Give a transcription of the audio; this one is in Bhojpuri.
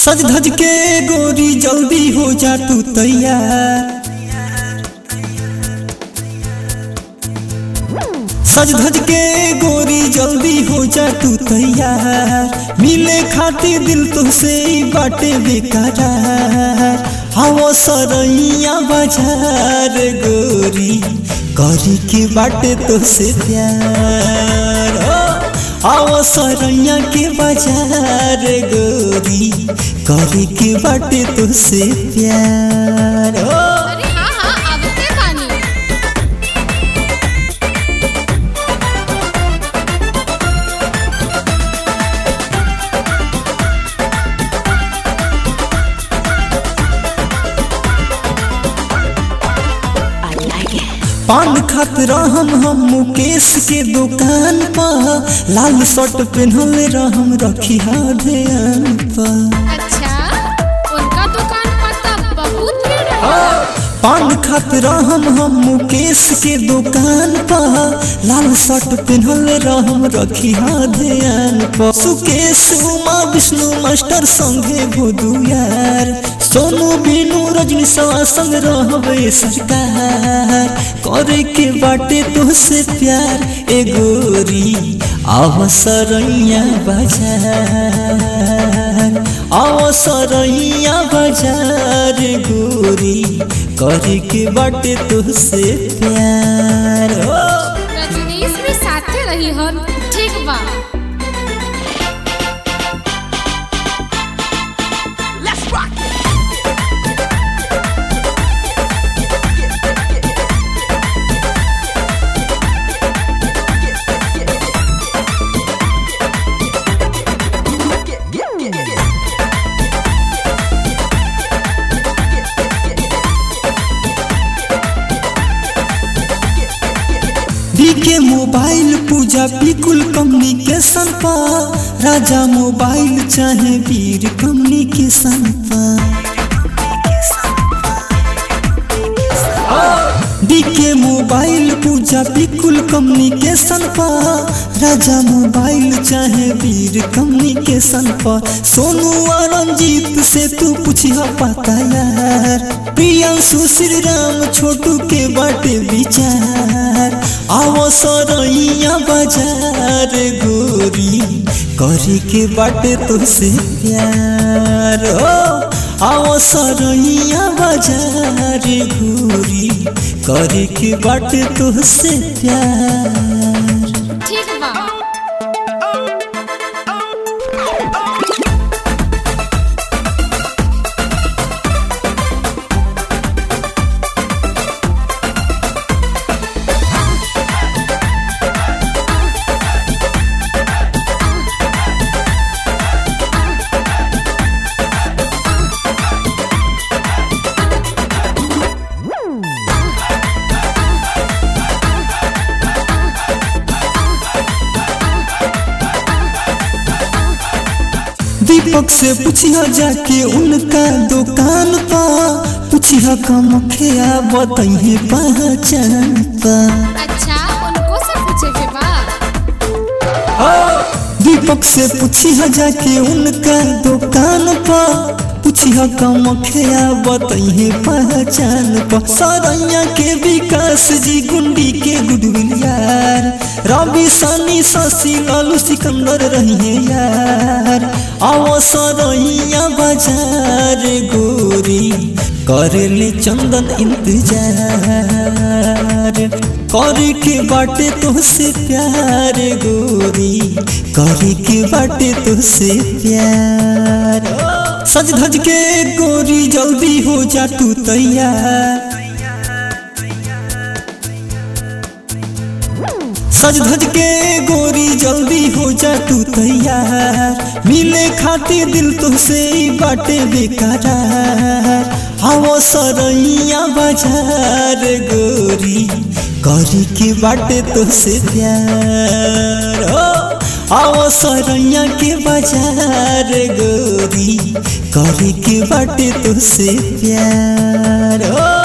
सज धज के गोरी जल्दी हो जा तू तैयार सज धज के गोरी जल्दी हो जा तू तैयार मिले खातिर दिल तुझसे ही बाटे बेकरार हवो सरैया बाजार गोरी करी के बाटे तुझसे प्यार ओ आओ सरैया के बाजार गोरी करी के बाटे तुझसे प्यार ओ अरे हाँ हाँ आवते बानी पान खात रहम हम मुकेश के दुकान पर लाल शर्ट पहनल रहम रखी ध्यान पर अच्छा उनका दुकान पता बहुत भीड़ है पान खात रहम हम मुकेश के दुकान पर लाल शर्ट पहनल रहम रखी ध्यान पर सुकेश उमा विष्णु मास्टर संगे भोदू यार सोनू बीनू रजनी सवा संग रहबे सरकार करे के बाटे तुझसे प्यार ए गोरी अवसरैया बाजार अवसरैया बाजार गोरी करे के बाटे तुझसे प्यार ओ रजनीश भी साथे रही हन ठीक बा बीके मोबाइल पूजा बिल्कुल कम्युनिकेशन पर राजा मोबाइल चाहे वीर कम्युनिकेशन पर बीके मोबाइल पूजा बिल्कुल कम्युनिकेशन पर राजा मोबाइल चाहे वीर कम्युनिकेशन पर सोनू और रंजीत से तू पूछिया पता यार प्रियांशु श्री राम छोटू के बाटे विचार आओ सरैया बाजार गोरी करी के बाटे तुझसे प्यार हो आओ सरैया बाजार गोरी करी के बाटे तुझसे प्यार ठीक बा दीपक से पूछिया जाके उनका दुकान पा पूछिया कमखिया बताइए पहचान पा अच्छा उनको से पूछे के बा दीपक से पूछिया जाके उनका दुकान पा पूछिया कमखिया बताइए पहचान पा सरैया के विकास जी गुंडी के गुडविल यार रवि सनी शशि लालू सिकंदर रहिए यार आओ सरैया बाजार गोरी करेले चंदन इंतजार करे के बाटे तुझसे प्यार गोरी करे के बाटे तुझसे प्यार सज धज के गोरी जल्दी हो जा तू तैयार सज धज के गोरी जल्दी हो जा तू तैयार मिले खातिर दिल तुझसे ही बाटे बेकरार हवो सरैया बाजार गोरी करी के बाटे तुझसे प्यार हो आओ सरैया के बाजार गोरी करी के बाटे तुझसे प्यार हो